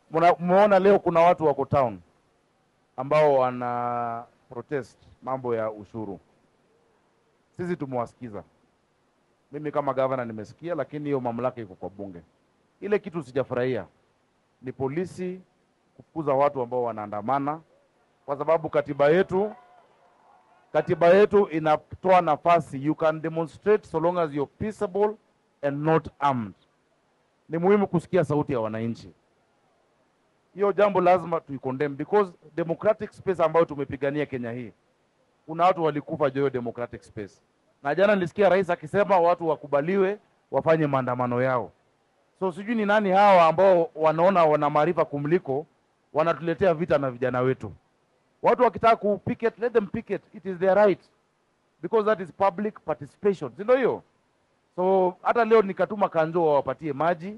Muna- Mmeona leo kuna watu wako town ambao wana protest mambo ya ushuru. Sisi tumewasikiza. Mimi kama gavana nimesikia, lakini hiyo mamlaka iko kwa bunge. Ile kitu sijafurahia ni polisi kufukuza watu ambao wanaandamana, kwa sababu katiba yetu katiba yetu inatoa nafasi, you can demonstrate so long as you're peaceable and not armed. Ni muhimu kusikia sauti ya wananchi. Hiyo jambo lazima tuicondemn because democratic space ambayo tumepigania Kenya hii, kuna watu walikufa juu ya hiyo democratic space, na jana nilisikia rais akisema watu wakubaliwe wafanye maandamano yao. So sijui ni nani hawa ambao wanaona wana maarifa kumliko, wanatuletea vita na vijana wetu. Watu wakitaka ku picket, let them picket, it is their right because that is public participation, si ndio hiyo? So hata leo nikatuma kanjo wawapatie maji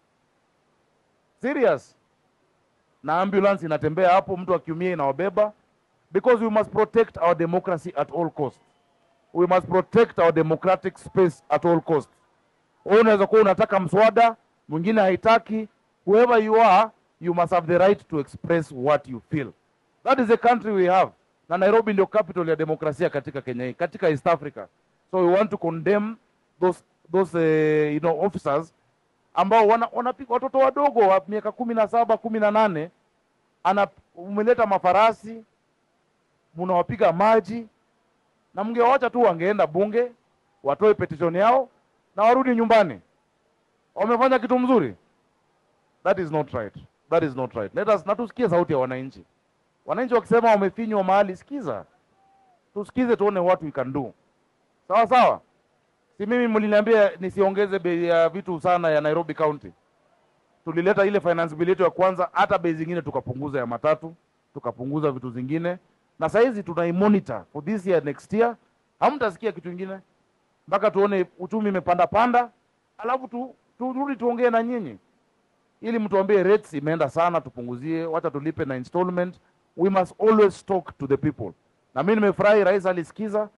serious, na ambulance inatembea hapo, mtu akiumia inawabeba, because we must protect our democracy at all cost. We must protect our democratic space at all cost. Wewe unaweza kuwa unataka mswada, mwingine haitaki. Whoever you are, you must have the right to express what you feel. That is the country we have. Na Nairobi ndio capital ya demokrasia katika Kenya hii, katika East Africa. So we want to condemn those those uh, you know officers ambao wana, wanapiga watoto wadogo wa miaka kumi na saba kumi na nane ana umeleta mafarasi munawapiga maji, na mngewacha tu wangeenda bunge watoe petition yao na warudi nyumbani. Wamefanya kitu mzuri. That is not right. That is not right. Let us na tusikie sauti ya wananchi. Wananchi wakisema wamefinywa mahali, sikiza, tusikize, tuone what we can do. Sawa sawa. Si mimi mliniambia nisiongeze bei ya vitu sana ya Nairobi County. Tulileta ile finance bill yetu ya kwanza, hata bei zingine tukapunguza ya matatu, tukapunguza vitu zingine, na saizi tunaimonitor for this year next year. Hamtasikia kitu kingine mpaka tuone uchumi imepanda panda, alafu tu, turudi tuongee na nyinyi ili mtuambie rates imeenda sana, tupunguzie, wacha tulipe na installment. We must always talk to the people. Na mimi nimefurahi rais alisikiza